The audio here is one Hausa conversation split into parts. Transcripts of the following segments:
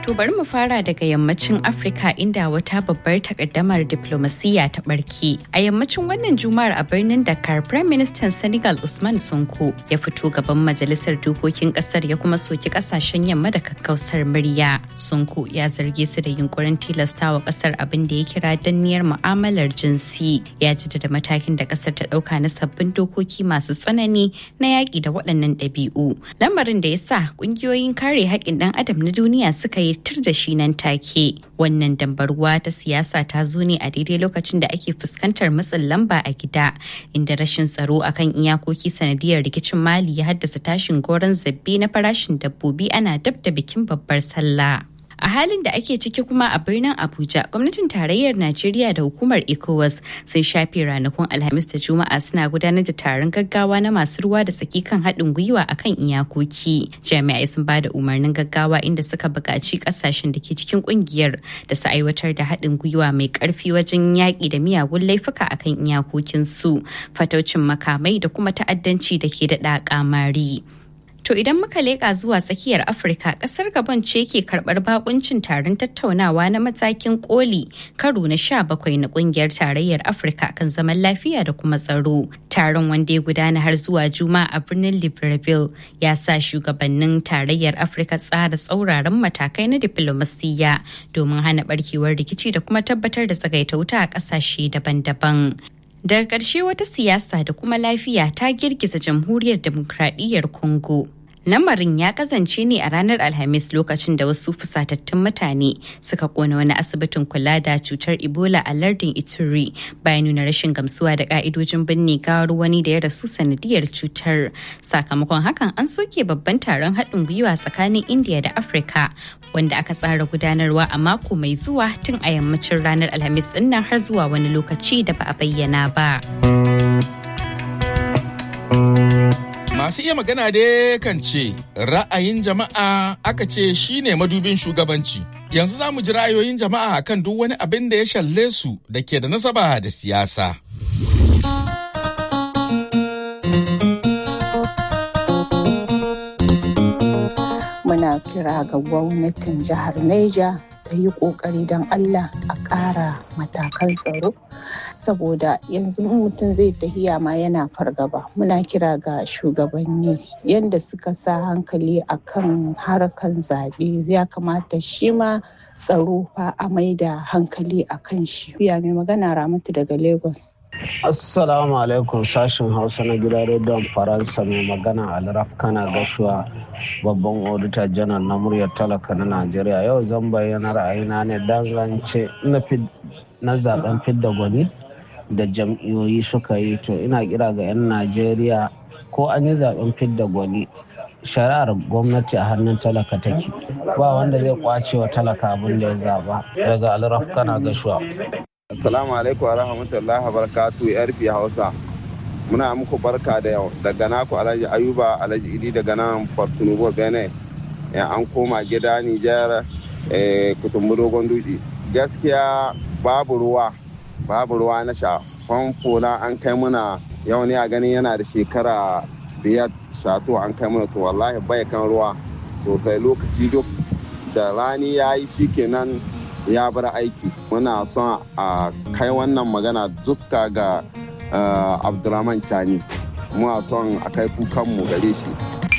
To bari mu fara daga yammacin Afirka inda wata babbar takaddamar diplomasiya ta barke. A yammacin wannan juma'ar a birnin Dakar, Prime Minister Senegal Usman Sonko ya fito gaban majalisar dokokin kasar ya kuma soki kasashen yamma da kakkausar murya. Sonko ya zarge su da yunkurin tilastawa kasar abin da ya kira danniyar mu'amalar jinsi. Ya da matakin da kasar ta dauka na sabbin dokoki masu tsanani na yaƙi da waɗannan ɗabi'u. Lamarin da ya sa ƙungiyoyin kare haƙƙin ɗan adam na duniya suka yi tur da shi nan take wannan dambarwa ta siyasa ta zo ne a daidai lokacin da ake fuskantar matsin lamba a gida inda rashin tsaro akan iyakoki sanadiyar rikicin mali ya haddasa tashin goron zabbe na farashin dabbobi ana dab da bikin babbar sallah a halin da ake ciki kuma a birnin abuja gwamnatin tarayyar najeriya da hukumar ecowas sun shafe ranakun alhamis da juma'a suna gudanar da taron gaggawa na masu ruwa da tsaki kan haɗin gwiwa akan iyakoki jami'ai sun ba da umarnin gaggawa inda suka buƙaci ƙasashen da ke cikin ƙungiyar da su aiwatar da haɗin gwiwa mai ƙarfi wajen yaƙi da miyagun laifuka akan iyakokinsu fataucin makamai da kuma ta'addanci da ke daɗa ƙamari. To idan muka leƙa zuwa tsakiyar Afirka, ƙasar Gabon ce ke karɓar bakuncin taron tattaunawa na matakin koli karo na sha bakwai na ƙungiyar tarayyar Afirka kan zaman lafiya da kuma tsaro. Taron wanda ya gudana har zuwa Juma'a a birnin Libreville ya sa shugabannin tarayyar Afirka tsara tsauraran matakai na diflomasiyya domin hana barkewar rikici da kuma tabbatar da tsagaita wuta a ƙasashe daban-daban. daga ƙarshe wata siyasa da kuma lafiya ta girgiza jamhuriyar demokradiyyar congo lamarin ya kazance ne a ranar alhamis lokacin da wasu fusatattun mutane suka kona wani asibitin kula da cutar ebola a lardin ituri bayan nuna rashin gamsuwa da ka'idojin binne gawar wani da ya rasu sanadiyar cutar sakamakon hakan an soke babban taron haɗin gwiwa tsakanin india da afirka wanda aka tsara gudanarwa a mako mai zuwa tun a yammacin ranar alhamis nan har zuwa wani lokaci da ba a bayyana ba. Masu iya magana dai kan ce ra'ayin jama'a aka ce shine madubin shugabanci. Yanzu za mu ji ra'ayoyin jama'a kan duk wani abin da ya shalle su da ke da nasaba da siyasa. Muna kira ga gwamnatin jihar Neja ta yi ƙoƙari don Allah a ƙara matakan tsaro saboda yanzu mutum zai tahiya ma yana fargaba muna kira ga shugabanni yadda suka sa hankali akan harkan zaɓe ya kamata shi ma tsaro fa a maida hankali a kan shi ya mai magana ramatu daga lagos Assalamu alaikum sashen Hausa na gidan rediyon Faransa mai magana Alraf kana gashuwa babban odita janar na muryar talaka na Najeriya yau zan bayyana ra'ayina ne dangance na zaben fidda gwani da jam'iyoyi suka yi to ina kira ga 'yan Najeriya ko an yi zaben fidda gwani shari'ar gwamnati a hannun talaka take ba wanda zai kwace wa talaka abin da ya zaba daga Alraf kana gashuwa. Assalamu alaikum wa rahmatullahi wa barakatu yarfi Hausa. Muna muku barka da yau daga naku Alhaji Ayuba Alhaji Idi daga nan Portunubo Benin. An koma gida Nijar kutumbu dogon duji. Gaskiya babu ruwa, babu ruwa na sha. Famfo na an kai muna yau ne a ganin yana da shekara biyar shato an kai muna to wallahi bai kan ruwa sosai lokaci duk da rani ya yi shikenan ya bar aiki muna son a kai wannan magana duska ga abdulrahman chani muna son a kai kukanmu gare shi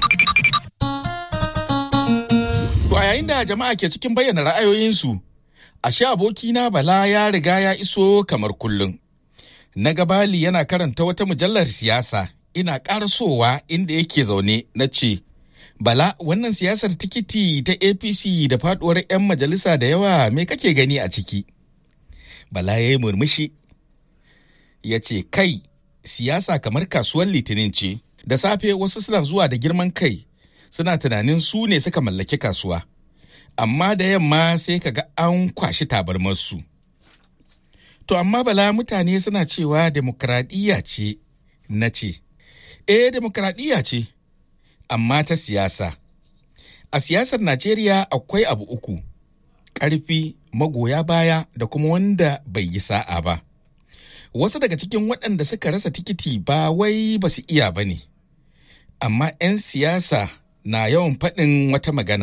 To a yayin da jama'a ke cikin bayyana ra'ayoyinsu, ashe abokina Bala ya riga ya iso kamar kullum. Na gabali yana karanta wata mujallar siyasa ina ƙarasowa inda yake zaune na ce, Bala wannan siyasar tikiti ta APC da faduwar 'yan majalisa da yawa me kake gani a ciki? Bala ya yi murmushi. Ya ce, Kai, siyasa kamar kasuwar litinin ce, da safe wasu suna zuwa da girman kai, suna tunanin su ne suka mallaki kasuwa. Amma da yamma sai ka ga an kwashi tabarmarsu. To amma bala mutane suna cewa demokradiyya ce, na ce, Eh, demokradiyya ce. amma ta siyasa. A siyasar Najeriya akwai abu uku, ƙarfi, magoya baya da kuma wanda bai yi sa'a ba. Wasu daga cikin waɗanda suka rasa tikiti ba wai ba su iya ba ne, amma 'yan siyasa na yawan faɗin wata magana.